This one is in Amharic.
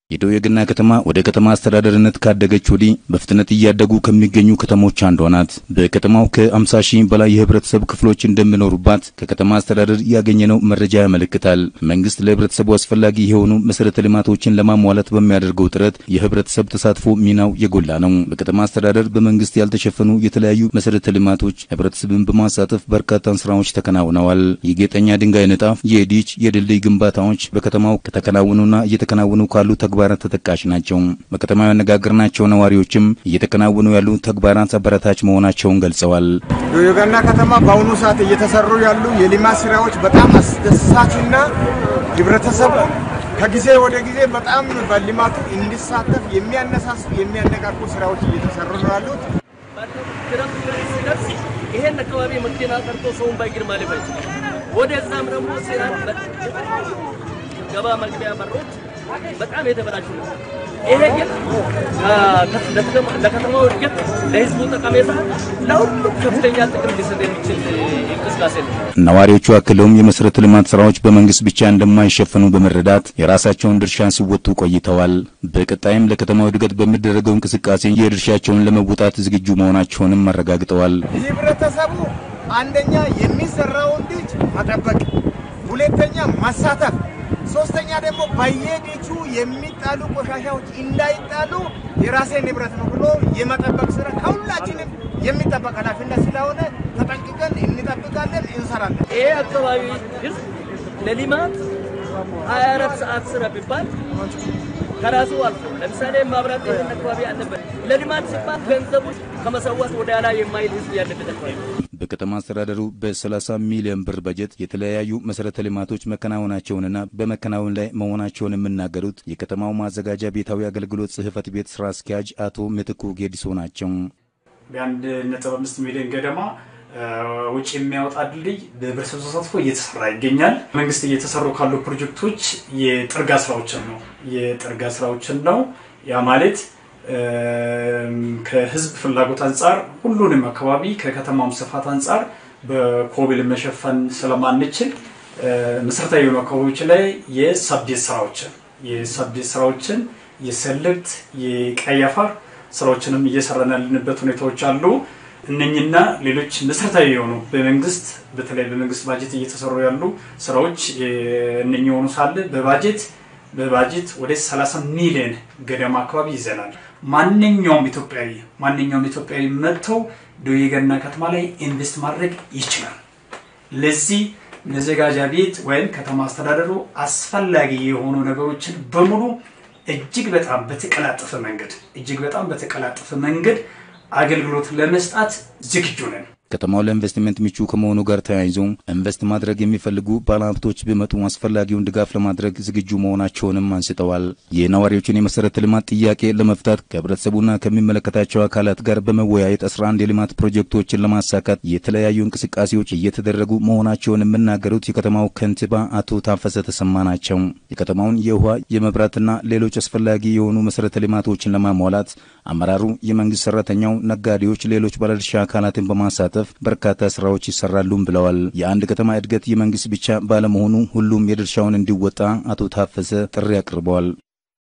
የደቡብ የገና ከተማ ወደ ከተማ አስተዳደርነት ካደገች ወዲህ በፍጥነት እያደጉ ከሚገኙ ከተሞች አንዷ ናት። በከተማው ከ50 ሺህ በላይ የህብረተሰብ ክፍሎች እንደሚኖሩባት ከከተማ አስተዳደር ያገኘነው መረጃ ያመለክታል። መንግስት ለህብረተሰቡ አስፈላጊ የሆኑ መሰረተ ልማቶችን ለማሟላት በሚያደርገው ጥረት የህብረተሰብ ተሳትፎ ሚናው የጎላ ነው። በከተማ አስተዳደር በመንግስት ያልተሸፈኑ የተለያዩ መሰረተ ልማቶች ህብረተሰብን በማሳተፍ በርካታ ስራዎች ተከናውነዋል። የጌጠኛ ድንጋይ ንጣፍ፣ የዲች የድልድይ ግንባታዎች በከተማው ከተከናወኑና እየተከናወኑ ካሉ ተግባራት ተጠቃሽ ናቸው። በከተማው ያነጋገርናቸው ነዋሪዎችም እየተከናወኑ ያሉ ተግባራት አበረታች መሆናቸውን ገልጸዋል። የገና ከተማ በአሁኑ ሰዓት እየተሰሩ ያሉ የልማት ስራዎች በጣም አስደሳችና ህብረተሰቡ ከጊዜ ወደ ጊዜ በጣም በልማቱ እንዲሳተፍ የሚያነሳሱ የሚያነቃቁ ስራዎች እየተሰሩ ነው ያሉት። ይሄን አካባቢ መኪና ቀርቶ ሰውን ባይግር ማለፍ አይችልም። ወደዛም ደግሞ ስራ ገባ መግቢያ በሮች በጣም የተበላሹ ነው። ይሄ ግን ለከተማው እድገት፣ ለህዝቡ ጠቀሜታ፣ ለሁሉም ከፍተኛ ጥቅም ሊሰጥ የሚችል እንቅስቃሴ ነው። ነዋሪዎቹ አክለውም የመሰረተ ልማት ስራዎች በመንግስት ብቻ እንደማይሸፈኑ በመረዳት የራሳቸውን ድርሻ ሲወጡ ቆይተዋል። በቀጣይም ለከተማው እድገት በሚደረገው እንቅስቃሴ የድርሻቸውን ለመወጣት ዝግጁ መሆናቸውንም አረጋግጠዋል። ህብረተሰቡ አንደኛ የሚሰራውን ልጅ መጠበቅ፣ ሁለተኛ ማሳተፍ ሶስተኛ ደግሞ በየቤቱ የሚጣሉ ቆሻሻዎች እንዳይጣሉ የራሴ ንብረት ነው ብሎ የመጠበቅ ስራ ከሁላችንም የሚጠበቅ ኃላፊነት ስለሆነ ተጠንቅቀን እንጠብቃለን፣ እንሰራለን። ይሄ አካባቢ ህዝብ ለልማት 24 ሰዓት ስራ ቢባል ከራሱ አልፎ ለምሳሌ ማብራት ይህን አካባቢ አለበት። ለልማት ሲባል ገንዘቡ ከመሰዋት ወደ ኋላ የማይል ህዝብ ያለበት አካባቢ በከተማ አስተዳደሩ በ30 ሚሊዮን ብር በጀት የተለያዩ መሰረተ ልማቶች መከናወናቸውንና በመከናወን ላይ መሆናቸውን የሚናገሩት የከተማው ማዘጋጃ ቤታዊ አገልግሎት ጽህፈት ቤት ስራ አስኪያጅ አቶ ምትኩ ጌዲሶ ናቸው። በአንድ ነጥብ አምስት ሚሊዮን ገደማ ውጭ የሚያወጣ ድልድይ በህብረተሰብ ተሳትፎ እየተሰራ ይገኛል። መንግስት እየተሰሩ ካሉ ፕሮጀክቶች የጥርጋ ስራዎችን ነው የጥርጋ ስራዎችን ነው ያ ማለት ከህዝብ ፍላጎት አንጻር ሁሉንም አካባቢ ከከተማም ስፋት አንጻር በኮብል መሸፈን ስለማንችል መሰረታዊ የሆኑ አካባቢዎች ላይ የሳብዴት ስራዎችን የሳብዴት ስራዎችን የሰልብት የቀይ አፈር ስራዎችንም እየሰራን ያለንበት ሁኔታዎች አሉ። እነኝና ሌሎች መሰረታዊ የሆኑ በመንግስት በተለይ በመንግስት ባጀት እየተሰሩ ያሉ ስራዎች እነኝ የሆኑ ሳለ በባጀት በባጀት ወደ 30 ሚሊዮን ገደማ አካባቢ ይዘናል። ማንኛውም ኢትዮጵያዊ ማንኛውም ኢትዮጵያዊ መጥተው ደቡብ የገና ከተማ ላይ ኢንቨስት ማድረግ ይችላል። ለዚህ መዘጋጃ ቤት ወይም ከተማ አስተዳደሩ አስፈላጊ የሆኑ ነገሮችን በሙሉ እጅግ በጣም በተቀላጠፈ መንገድ እጅግ በጣም በተቀላጠፈ መንገድ አገልግሎት ለመስጣት ዝግጁ ነን። ከተማው ለኢንቨስትመንት ምቹ ከመሆኑ ጋር ተያይዞ ኢንቨስት ማድረግ የሚፈልጉ ባለሀብቶች ቢመጡ አስፈላጊውን ድጋፍ ለማድረግ ዝግጁ መሆናቸውንም አንስተዋል። የነዋሪዎችን የመሰረተ ልማት ጥያቄ ለመፍታት ከህብረተሰቡና ከሚመለከታቸው አካላት ጋር በመወያየት 11 የልማት ፕሮጀክቶችን ለማሳካት የተለያዩ እንቅስቃሴዎች እየተደረጉ መሆናቸውን የሚናገሩት የከተማው ከንቲባ አቶ ታፈሰ ተሰማ ናቸው። የከተማውን የውሃ የመብራትና ሌሎች አስፈላጊ የሆኑ መሰረተ ልማቶችን ለማሟላት አመራሩ፣ የመንግስት ሰራተኛው፣ ነጋዴዎች፣ ሌሎች ባለድርሻ አካላትን በማሳተፍ በርካታ ስራዎች ይሰራሉም ብለዋል። የአንድ ከተማ እድገት የመንግስት ብቻ ባለመሆኑ ሁሉም የድርሻውን እንዲወጣ አቶ ታፈሰ ጥሪ አቅርበዋል።